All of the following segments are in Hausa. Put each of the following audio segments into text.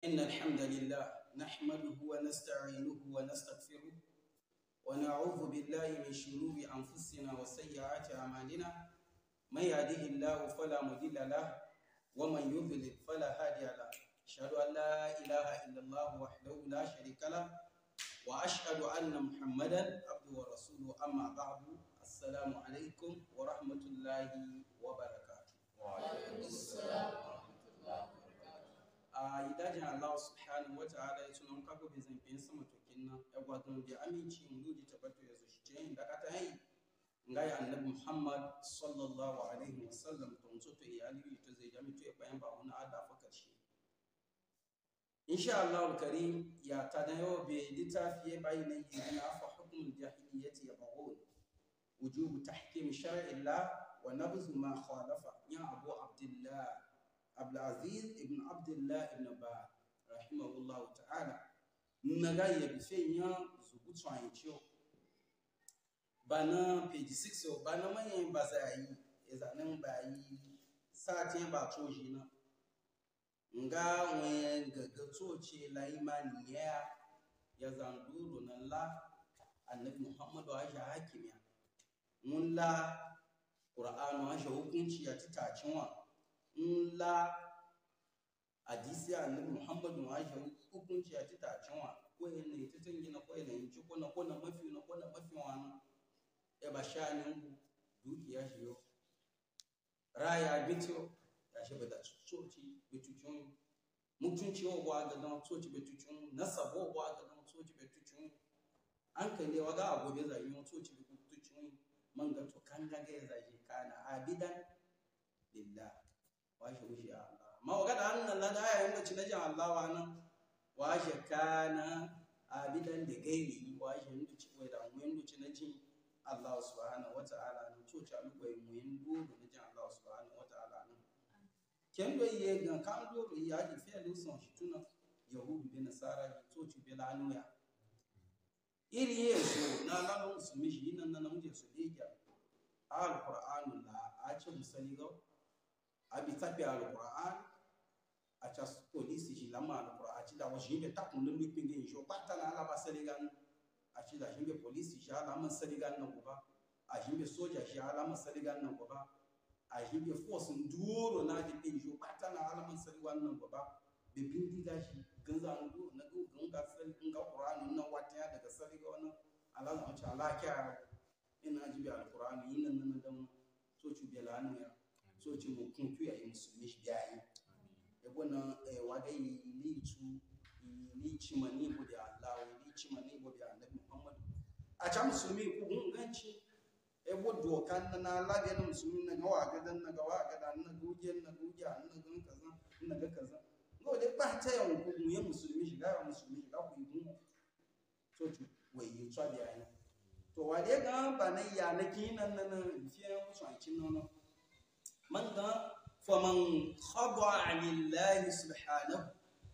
إن الحمد لله نحمده ونستعينه ونستغفره ونعوذ بالله من شرور أنفسنا وسيئات أعمالنا من يهده الله فلا مضل له ومن يضلل فلا هادي له أشهد أن لا إله إلا الله وحده لا شريك له وأشهد أن محمدا عبده ورسوله أما بعد السلام عليكم ورحمة الله وبركاته وعليكم السلام ورحمة الله وبركاته. a idajin Allah subhanahu wa ta'ala ya tunan kago bai zamfe sama tokin nan ya gwadon da aminci mu ludi tabbato ya zuci ce da kata yi nga ya annabi Muhammad sallallahu alaihi wa sallam to so to iyali to zai jami to ya bayan ba wani ada fa karshe insha Allah karim ya tadayo be litafi ya bayi ne yana fa hukmul jahiliyyati yabghun wujub tahkim shar'i Allah wa nabzu ma khalafa ya Abu Abdullah Abdulaziz ibn Abdullah ibn Ba rahimahullahu ta'ala naga ya bife nya zugu tsan ciyo bana page 6 o bana manyan ba za yi izanin ba yi satin ba toji na nga wen gaga toce la imani ya ya zanduru na la annabi muhammadu aisha hakimiya mun la qur'anu aisha hukunci ya titacin wa ńlá hadisi annabi muhammadu wa shi hukunci a tita canwa ko ne titin gina ko ne ci ko na ko na mafi na ko na mafi wani ya ba shanin dukiya shi yo raya bitio ya shi bada soci bitucin mutunci wa ba ga don soci bitucin nasabo ba ga don soci bitucin an kai ne waga agobe zai yi soci bitucin man ga to kan ga ga zai kana abidan lillah washe wuce a Allah ma wa kada hannun Allah da ayayin da cinaji Allah wa nan washe kana abidan da gairi washe ndu ci wai da mu ndu cinaji Allah subhanahu wa ta'ala nan to ta lu wai mu ndu da jin Allah subhanahu wa ta'ala nan ken do ye gan kan do ro ya ji fe lu son shi tuna yahudu bi nasara to ci bi lanu ya iri yeso na lalu musulmi shi nan nan mu je su deja al-qur'anu la a ce musali ga abi tabi alquran acha polisi ji lama alquran achi da wajin be takun lu pinge jo pata na ala basali gan achi da jimbe polisi ji ala man sali gan nan goba a jimbe soja ji ala man sali gan nan goba a jimbe force nduro na di pinge jo pata na ala man sali gan nan goba be bindiga ji ganza ndu na go ganga sali nga qur'an nan wata daga sali ga wannan ala na acha ala kya ina jibe alquran yin nan nan dan so ci be lanu ya so ci mu kun tuya yi musulmi shi biya yi ebo na wada yi litu yi ci mani bu da Allah yi ci mani bu da Annabi Muhammad a ca musulmi ku gun ganci ebo doka na na lade na musulmi na gawa gadan na gawa gadan na guje na guje na gan kaza na ga kaza ngo de ba ta yawan ku mu ya musulmi shi ga musulmi shi ga ku yi gun so ci wai yi tsa biya yi to wade ga ba na ya na kinan nan fiye musu a kin nan من فمن خضع لله سبحانه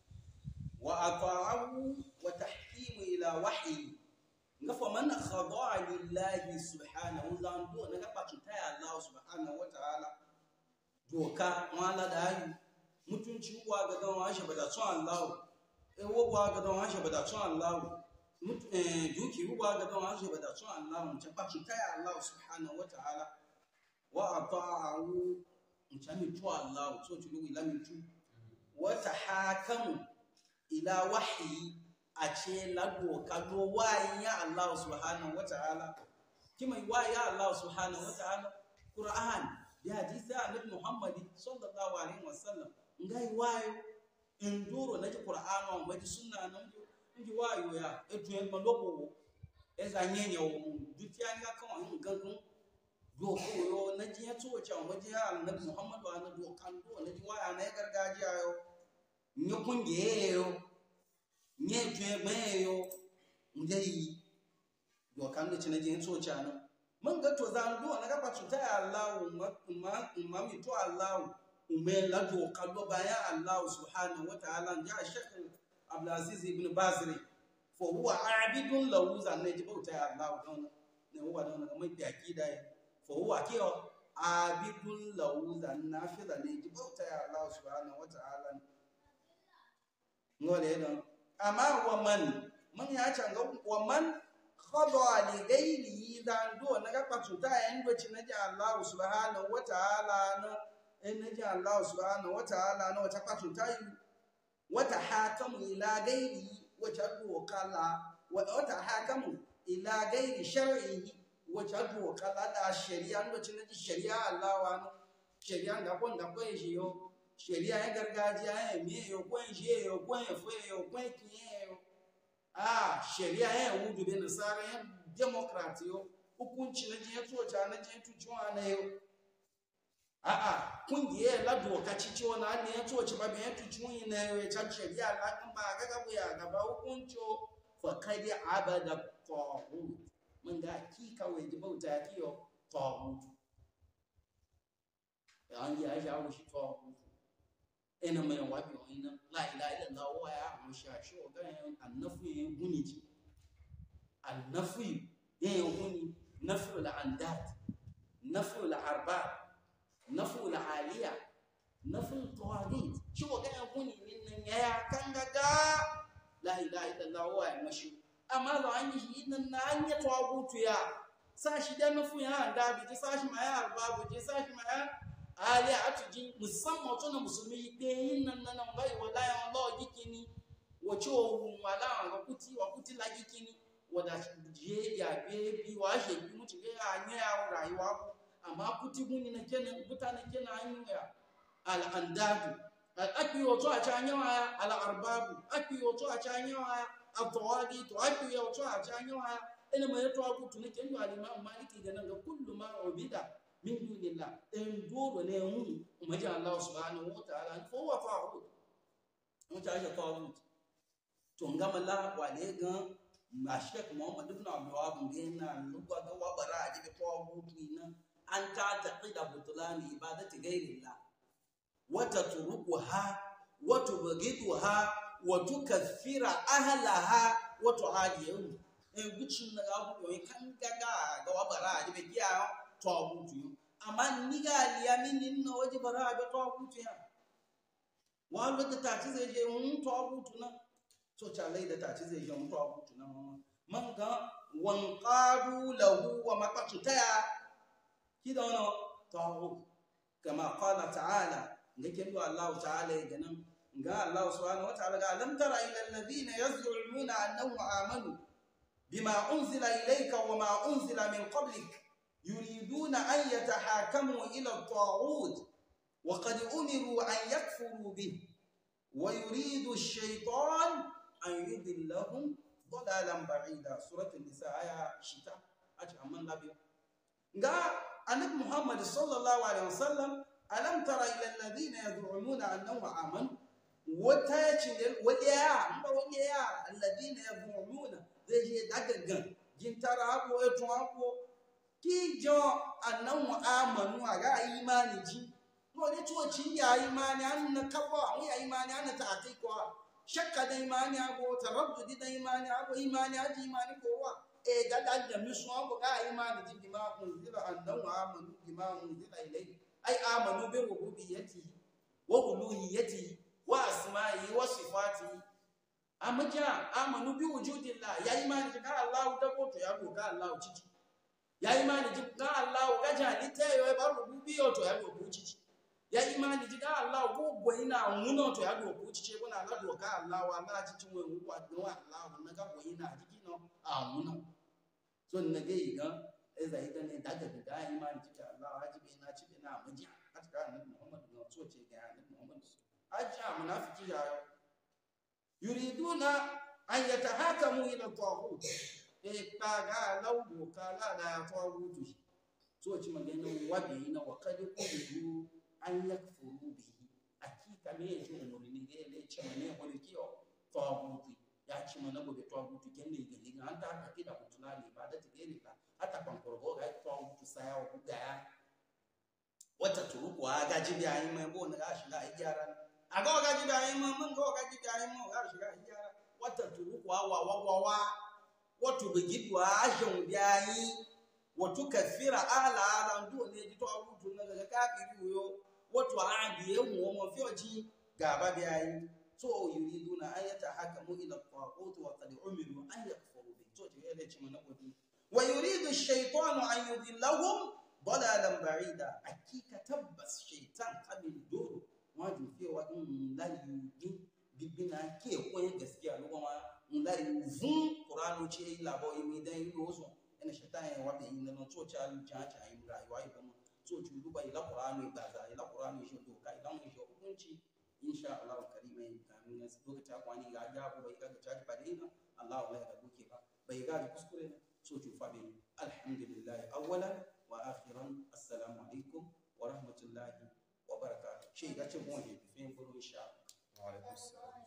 وأطاعه وتحكيم إلى وحي فمن خضع لله سبحانه زاندو نغا تايا الله سبحانه وتعالى doka wala da yi mutunci uwa ga don washe bada tun Allah ewo uwa ga don washe bada tun Allah duki uwa ga don washe bada tun Allah mun ta taya Allah subhanahu wa ta'ala wa ata'ahu mchami tu Allah so tulugu ila mitu wa tahakamu ila wahyi ace lado kado wayin ya Allah subhanahu wa ta'ala kima wayin ya Allah subhanahu wa ta'ala Qur'an bi hadisi annabi Muhammad sallallahu alaihi wasallam ngai wayo induro na Qur'an wa maji sunna nan ngi wayo ya etu en malobo eza nyenye wo dutianga kan gangan doko yo na ji ya tso cha ma ji ya annabi Muhammad wa na dokan do na ji waya na gargajiya yo nye kungiye yo nye tue me yo ndai dokan da cina ji ya tso cha na man ga to zan do na ga patu ta Allah ma ma ma mi to Allah ume la dokan do baya Allah subhanahu wa ta'ala ya shekh Abdul Aziz ibn Bazri fa huwa abidun lahu zan ne ji bauta Allah don ne huwa don mai akida ya فهو كيو عابد له ذا النافذة نجي بوتا يا الله سبحانه وتعالى ngole don amma wa man man ya canga wa man khada li ghairihi dan do na ga patuta yan do ci naji Allah subhanahu wa ta'ala na in naji Allah subhanahu wa ta'ala na wata patuta yi wata hakamu ila ghairihi wata do kala wata hakamu ila ghairi shar'ihi wata do kala da shari'a do ci naji shari'a Allah wa no shari'a ga kon da ko shi yo shari'a ya gargajiya ya miye yo kwen shi yo kwen fue yo kwen kiye yo ah shari'a ya wudu be nasara ya democrat yo hukunci na je tsoca na je tuciwa na yo a a kungiye la doka cici wani ne ya tsoci ba be ya tuciwa na yo ya can shari'a la kan ba ga gabu ya gaba hukunci fa kadi abada tawhid mun ga ki kawai ji bauta kiyo tawhid an yi aisha wushi tawhid ina mai wabi wani nan la ilaha illallah wa ya mu sha shi o ga annafu yin guni ji annafu yin guni nafu la andat nafu la arba nafu la aliya nafu tawagit shi o ga guni min nan ya kan gaga la ilaha illallah wa ya mashi amma lo an yi nan na an yi tawagutu ya sashi da nafu ya andabi ji sashi ma ya arba ji sashi ma ya ali atuji musamman tó na musulmi pé yin nan nan nan bai wala ya Allah gikini wace ohun wala ga kuti wa kuti la gikini wada je ya be bi wa she bi mutu ga anya ya rayuwa ku amma kuti guni na kenan mutane kenan an yi ya al andadu al akbi wato a can yawa al arbabu akbi wato a can yawa al tawadi to akbi wato a can yawa ina mai to aku tuni kendo al imam maliki ga nan ga kullu ma ubida min dunillah in doro ne mu umaji Allah subhanahu wa ta'ala fo wa fa'ud mun ta ya fa'ud to ngama la wale gan ma shek muhammad ibn abdul wahab ngena lugwa ga wa bara ji be fa'ud ina an ta taqida butlan ibadati ghairillah wa tatrukuha wa tubghiduha wa tukaffira ahlaha wa tu'adiyahum e gucin na ga ku kan gaga ga wa bara ji be kiyayo tɔɔbutu yo amma niga aliya min nin na waje bara a bɛ tɔɔbutu ya wa lo da ta ci zai je mun tɔɔbutu na so ta lai da ta ci zai je mun tɔɔbutu na ma man ga wan qadu lahu wa maqatu ta ya kida wana tɔɔbu kama qala ta'ala ga kin do Allah ta'ala ya ganan ga Allah subhanahu wa ta'ala ga lam tara ila alladhina yaz'umuna annahum amanu bima unzila ilayka wa ma unzila min qablik يريدون أن يتحاكموا إلى الطاغوت وقد أمروا أن يكفروا به ويريد الشيطان أن يضلهم ضلالا بعيدا سورة النساء آية شتاء أجل من نبي قال النبي محمد صلى الله عليه وسلم ألم تر إلى الذين يزعمون أنهم آمنوا وتاجل وليا وليا الذين يزعمون زي دغغن جنتara abo etu abo kijo annan amanu a ga imani ji to ne to ci ya imani an na kafa an ya imani an ta akai ko shakka da imani ago taraddudi da imani ago imani aji imani ko wa e ga da da misu ago ga imani ji bima unzila annan amanu bima unzila ilayhi ai amanu bi rububiyyati wa uluhiyyati wa asma'i wa sifati amma ja amanu bi wujudillah ya imani ji ga Allah da ko to ya go ga Allah cici ya imani ji ga Allah ga jalita yo ba rububiyyo to ya go cici ya imani ji ga Allah go go ina muno to ya go cici ko na Allah do ga Allah wa Allah cici we wu wa do Allah na ga go ina ji no a muno so na ga ga eza ida ne daga da imani ji ga Allah haji be na ci be na muji hatta annabi Muhammad no so ce ga annabi Muhammad aja munafiki ya yuriduna an yatahakamu ila taghut e kaga laudo kala da taghut so ci magana wabi na wa kad kudu an yakfuru bihi akika me yake umurni ga le ci mane wani kiyo taghut ya ci mana gobe taghut kenne ga linga an ta ka kida mutuna ne ba da tigere ka hata kan korgo ga taghut saya wa ga wata turuku aga jibi ayi mai bo na ga shiga gyara aga ga jibi ayi mai mun ga ga jibi ayi mai ga shiga gyara wata turuku wa wa wa wa watu bigidwa ajan biyayi watu kafira ala ala ndo ne ji to abutu na daga kafiri yo watu adi ye mu mo fioji gaba biyayi so yuriduna an yatahakamu ila at-taghut wa qad umiru an yakfuru bi to ce ya ce mana kodi wa yuridu ash-shaytanu an yudillahum dalalan ba'ida akika tabbas shaytan abin doro waju fewa in la yugi bibina ke koyin gaskiya lugo ma in la yuvun qur'ano ce labo yi dan yi lozo ina shaytan ya wabe yin nan to cha lu cha cha yi rayuwa yi kuma so ci duba ila qur'ano ba za ila qur'ano shi doka ila mun shi hukunci insha Allah karima yin kamin na lokaci akwani ga ga ko bai ga ta ba dai na Allah ya ga duke ba bai ga kuskure na so ci fa bai alhamdulillah awwalan wa akhiran assalamu alaikum wa rahmatullahi wa barakatuh shi ga ce mu ne fi insha Allah wa alaikum assalam